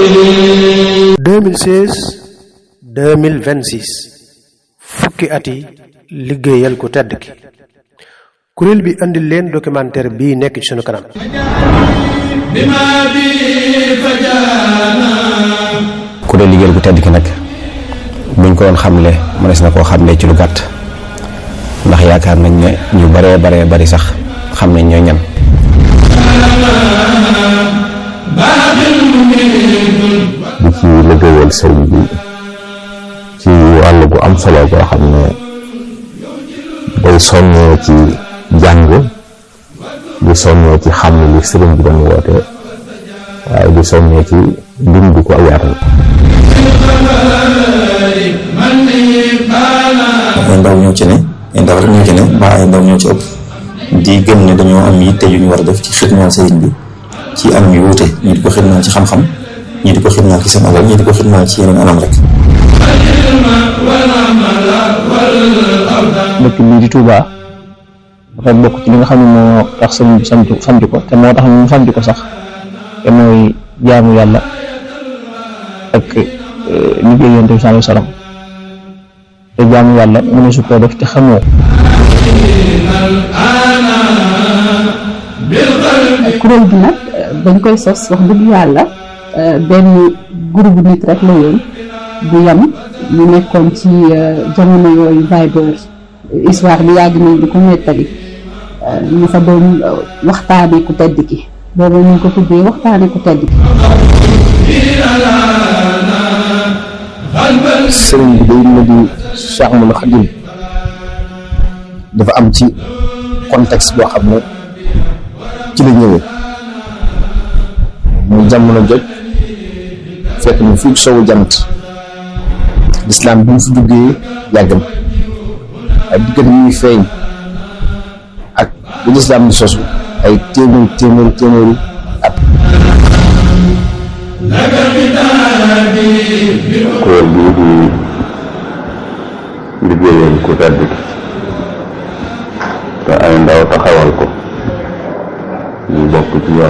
2016 2026 fukki at yi liggéeyal ku tedd ki kuréel bi andil leen documentaire bii nekk ci sunu kanam kuréel liggéeyal ku tedd ki nag buñ ko doon xamle mënees na koo xamle ci lu gàtt ndax yaakaar nañ ne ñu baree baree bari sax xam nañ ñooy ñan di ci liggéeyal sëriñ bi ci wàll gu am solo boo xam ne day soññee ci jàng di soññee ci xam li sëriñ bi doon woote waaye di soññee ci dund ko ak yaatal ay ndaw ñoo ci ne ay ndaw rek ñoo ci ne mbaa ay ndaw ñoo ci ëpp di gëm ne dañoo am yitte yu ñu war a def ci xidmaal sëriñ bi ci anam yu wuute ñii di ko xidmaal ci xam-xam ñii di ko xidmaal ci seen alal ñii di ko xidmaal ci yeneen anam rek dëkk bii di Touba dafa bokk ci li nga xam ne moo tax sëriñ bi sant sant ko te moo tax ñu sant ko sax te mooy jaamu yàlla ak liggéey yonent bi sallallahu alayhi wasallam te jaamu yàlla mu ne su ko def te xamoo kuréel gi nag dañ koy sos wax dëgg yàlla benn groupe nit rek la yoon bu yam ñu nekkoon ci jamono yooyu Viber histoire bi yàgg nañ di ko nettali ñu fa doon waxtaane ku tedd ki boobu ñu ko tuddee waxtaane ku tedd ki sëriñ bi day na di Cheikh Ahmadou Khadim dafa am ci contexte boo xam ne ci la ñëwee muy jamono joj fekk na fii sowu jant lislaam bi mu fi duggee yàgg na ay diggante ñuy feeñ ak bi lislaam di sosu ay téeméeri téeméeri téeméeri at kuréel bii di liggéeyal ku tedd ki te ay ndaw taxawal ko ñu bokk ci yàlla